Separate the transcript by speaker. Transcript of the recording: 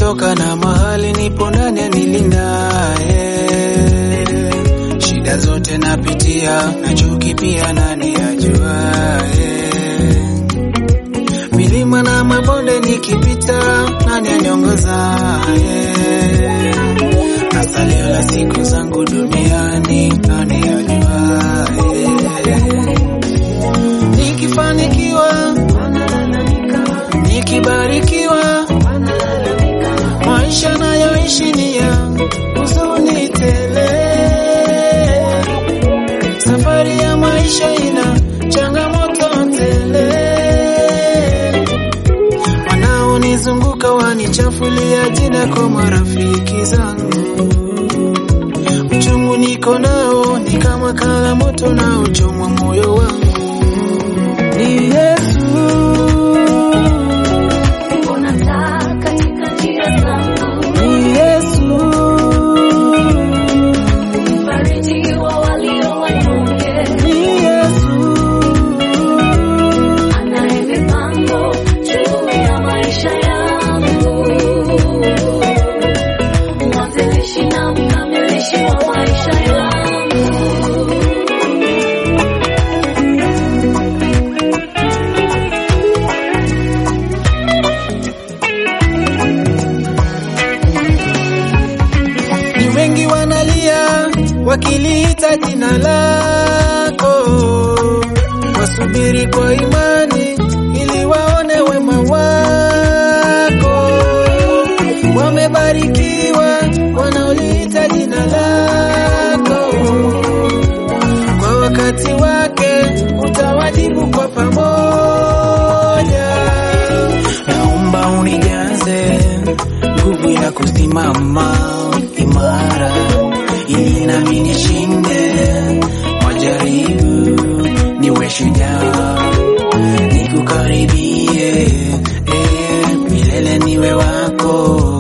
Speaker 1: nilipotoka na mahali nipo ndani anilindaye. Shida zote napitia na chuki pia nani ajuaye. Milima na mabonde nikipita, nani aniongozaye? Na salio la siku zangu duniani, nani ajuaye? Nikifanikiwa, nikibarikiwa, maisha nayoishi ni ya huzuni tele. Safari ya maisha ina changamoto tele, wanaonizunguka wanichafulia jina kwa marafiki zangu. Uchungu niko nao ni kama kala moto na uchoma moyo wangu. Ni Yesu
Speaker 2: Mbona taa katika njia zangu,
Speaker 1: ni Yesu,
Speaker 2: mfariji wa walio wanyonge,
Speaker 1: ni Yesu,
Speaker 2: anaye mipango juu ya maisha yangu, mwanzilishi na mkamilishi wa maisha yangu.
Speaker 1: ni wengi wanalia wakiliita jina lako, wasubiri kwa imani ili waone wema wako. Wamebarikiwa wanaoliita jina lako, kwa wakati wake utawajibu kwa pamoja. Naomba unijaze nguvu ya kusimama imara, ili nami nishinde majaribu, niwe shujaa, nikukaribie eh, milele niwe wako